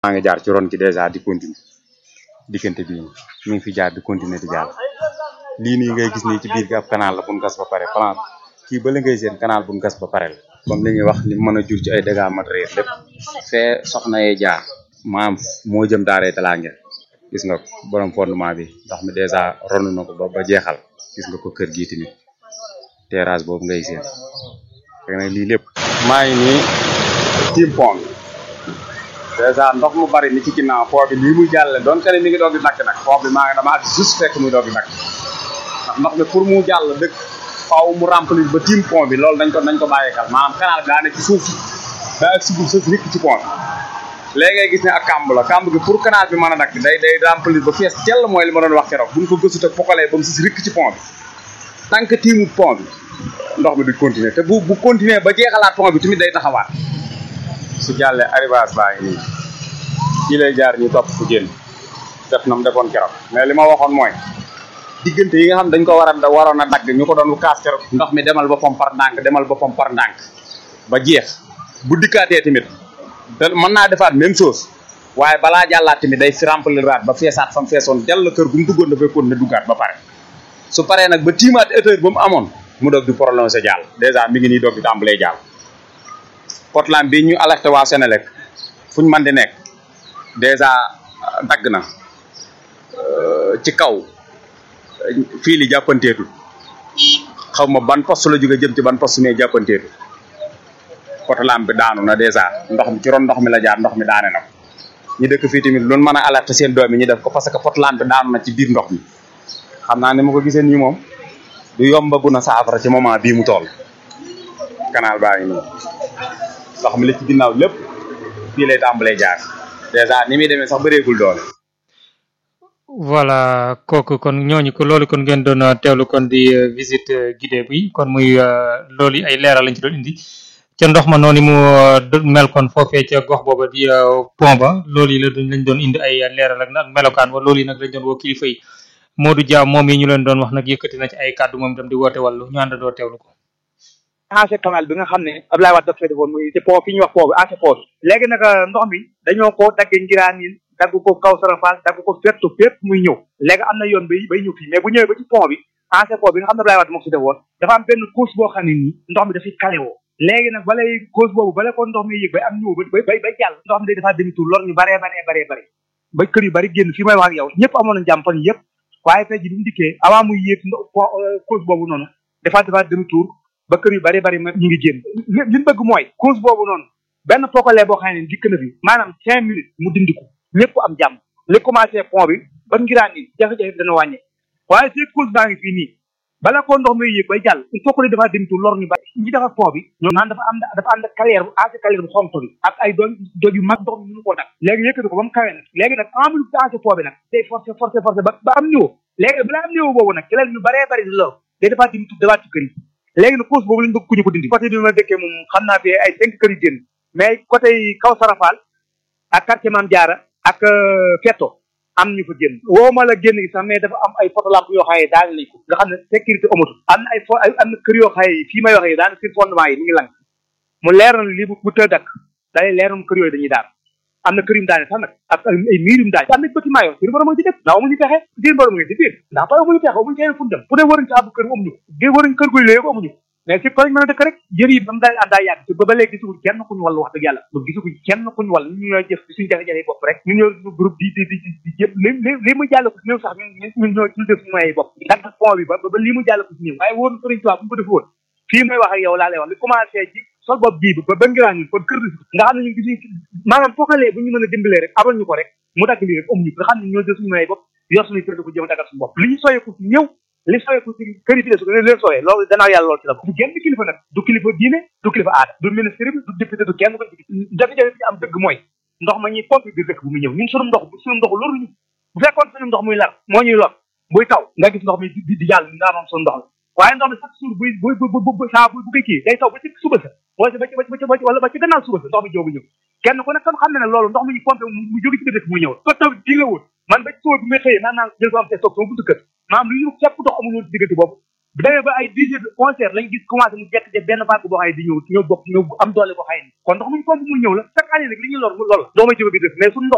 maa ngi jaar ci ron ki dèjà di continuer diggante bi mi ngi fi jaar di continuer di jàll lii nii ngay gis nii ci biir gi ab canal la buñ gas ba pare plan kii ba la ngay seen canal buñ gas ba pare la comme li ñuy wax li mën a jur ci ay dégâts matériels lépp fee soxna yee jaar maam moo jëm daaree talaa ngeen gis nga borom fondement bi ndox mi dèjà ronu na ko ba ba jeexal gis nga ko kër gii tamit terrasse boobu ngay seen fekk nag lii lépp maa ngi nii tiim pont dèjà ndox mu bari ni ci ginnaaw foo bi lii muy jàlle doon kene mi ngi doog di nakk nag foo bi maa ngi dama ak juste fekk muy doog di nakk ndax ndox mi pour mu jàll dëkk faaw mu remplir ba tiim pont bi loolu dañ ko dañ ko bàyyeekal maanaam canal bi daa ne ci suuf daa ak sugub sës rikk ci pont bi léegi ngay gis ne ak kàmb la kàmb gi pour canal bi mën a dakk day day remplir ba fees tell mooy li ma doon wax keroog buñ ko gëstu te pokalee ba mu sës rikk ci pont bi tant que tiimu pont bi ndox mi du continuer te bu bu continuer ba jeexalaat pont bi tamit day taxawaat su jàllee arrivage baa ngi nii fii lay jaar ñu topp fu génn def na mu defoon keroog mais li ma waxoon mooy diggante yi nga xam dañ ko war a waroon a dagg ñu ko doon kaas keroog ndox mi demal boppam par ndànk demal boppam par ndànk ba jeex bu dikkaatee tamit te mën naa defaat même chose waaye balaa jàllaat tamit day fi remplir raat ba feesaat fa mu feesoon dell kër gu mu duggoon dafay kon ne duggaat ba pare su paree nag ba tiimaat hauteur ba mu amoon mu doog di prolongé jàll dèjà mi ngi nii doog di tàmbalee jàll Portland bi ñu alerté waa Sénélec fu ñu mën di nekk dèjà dagg na ci kaw fii li jàppanteetul xaw ma ban poste la jóge jëm ci ban poste mais jàppanteetul Portland bi daanu na dèjà ndox mi ci ron ndox mi la jaar ndox mi daane na ko ñu dëkk fii tamit loolu mën a alerté seen doom yi ñu def ko parce que Portland bi daanu na ci biir ndox mi xam naa ni ma ko gisee nii moom du yombagu na saafara ci moment bii mu toll canal baa ngi nii ndox mi la ci ginnaaw lépp fii lay tàmbalee jaar dèjà ni muy demee sax bëreegul doole. voilà kooku kon ñooñu ko loolu kon ngeen doon teewlu kon di visite guidée bi kon muy loolu ay leeral lañ ci doon indi ca ndox ma noonu mu mel kon foofee ca gox booba di pont ba loolu yi la lañ doon indi ay leeral ak nag melokaan wa loolu yi nag lañ doon woo kilifa yi Modou Dia moom yi ñu leen doon wax nag yëkkati na ci ay kàddu moom itam di woote wàllu ñu àndandoo teewlu ko. ancien canal bi nga xam ne Abdoulaye Wade dafa defoon muy ci pont fi ñuy wax pont bi ancien pont bi léegi nag ndox mi dañoo ko dagge ngiraan yi dagg ko kaw sarafal dagg ko fépp fépp muy ñëw léegi am na yoon bay bay ñëw fii mais bu ñëwee ba ci pont bi ancien pont bi nga xam ne Abdoulaye Wade moo ko si defoon dafa am benn couche boo xam ne nii ndox mi dafay kalewoo léegi nag balay couche boobu bala ko ndox mi yëg bay am ñëw ba bay bay jàll ndox mi day defaat demi tour lor ñu baree baree baree baree ba kër yu bari génn fii may wax ak yow ñëpp amoon na jàmm fan yëpp waaye tey ji bi mu dikkee avant muy yéeg couche boobu noonu defaat defaat demi tour ba kër yu bari bari ma ñu ngi génn li ñu bëgg mooy cause boobu noonu benn pokalee boo xam ne dikk na fi maanaam cinq minutes mu dindiku ñëpp am jàmm li commencé pont bi ba ngiraan ni jafe-jafe bi dana wàññe waaye fii cause baa ngi fii nii bala koo ndox muy yéeg bay jàll il faut que dafa demtu lor ñu bari ñi defar pont bi ñoom naan dafa am dafa ànd ak carrière bu ancien carrière bu xonk bi ak ay doon doj yu mag ndox mi mënu koo dak léegi yëkkati ko ba mu kawee nag léegi nag en plus ancien pont bi nag day forcé forcé forcé ba ba am niveau léegi balaa am niveau boobu nag ci la ñu baree bari di lor day defaat demtu defaat ci kër yi léegi nag cause boobu lañ bëgg ku ñu ko dindi côté bi ma dëkkee moom xam naa fi ay cinq kër yu génn mais côté kaw sarafal ak quartier Mame Diarra ak Fetto am ñu fa génn woo ma la génn gi sax mais dafa am ay photolamp yoo xam ne daal nañ ko nga xam ne sécurité amatul am na ay fo am na kër yoo xam ne fii may waxee daanaka seen fondement yi mi ngi lang mu leer na lii bu tëdd dakk day leer na kër yooyu dañuy daal am na kër yu mu daane sax nag ak ay miir yu mu daane am na bâtiment yoo seen borom a ngi ci def ndax amuñu pexe seen borom a ngi ci biir ndax ba amuñu pexe amuñu keneen fu dem fu ne waruñ ci àbb kër amuñu ko waruñ kër guy léegi amuñu mais fi ko lañ mën a dëkk rek jër yi ba mu daal àndaa yàgg ba ba léegi gisuguñ kenn kuñu wàllu wax dëgg yàlla ba gisuguñ kenn kuñu wàll ñu ñooy jëf suñu jafe-jafe bopp rek ñu ñoo ñu groupe di di di di jëpp li li li mu jàll ko si néew sax ñun ñun ñoo ñu def suñu moyens bopp dagg pont bi ba ba lii mu jàll ko si néew waaye wóor sëriñ Tuubaa bu mu ko def woon fii may wax ak yow laa lay wax li commencé ci sol bopp bii ba ba ngiraan ñun kon kër nga xam ne ñun gisuñ maanaam fookalee bu ñu mën a dimbalee rek abal ñu ko rek mu dagg lii rek am ñu nga xam ne ñoo def suñu moyens bopp yor suñu kër ko jëm a daggal suñu bopp li ñu soyeeku si ñëw li sooyee ko ci kër yi fi des ko leen sooyee loolu danaa yàlla loolu ci la du genn kilifa nag du kilifa diine du kilifa aada du ministre bi du député du kenn ko ci jafe-jafe bi am dëgg mooy ndox ma ñuy pompe bi dëkk bu mu ñëw ñun suñu ndox suñu ndox loruñu bu fekkoon suñu ndox muy lar moo ñuy lor buy taw nga gis ndox mi di di jàll ndaa moom suñu ndox la waaye ndox mi chaque jour buy buy bu saa bu bu koy kii day taw ba ci suba sa wala ba ci ba ci ba ci wala ba ci gannaaw suba sa ndox mi jógu ñëw kenn ku nekk xam ne ne loolu ndox mi ñu pompe mu jóge ci dëkk muy ñëw ko taw bi la woon man ba ci suba bi may xëyee naan naan jël ko am te toog sama buntu kër maanaam lu ñu képp ndox amul woon ci diggante boobu bu demee ba ay dix heures de onze heures lañ gis commencé mu jekk jekk benn vague boo xam ne di ñëw ñëw bokk ñëw am doole boo xam ne kon ndox mu ñu pompe muy ñëw la chaque année nag li ñuy lor mu lool doo may jóge bi def mais suñu ndox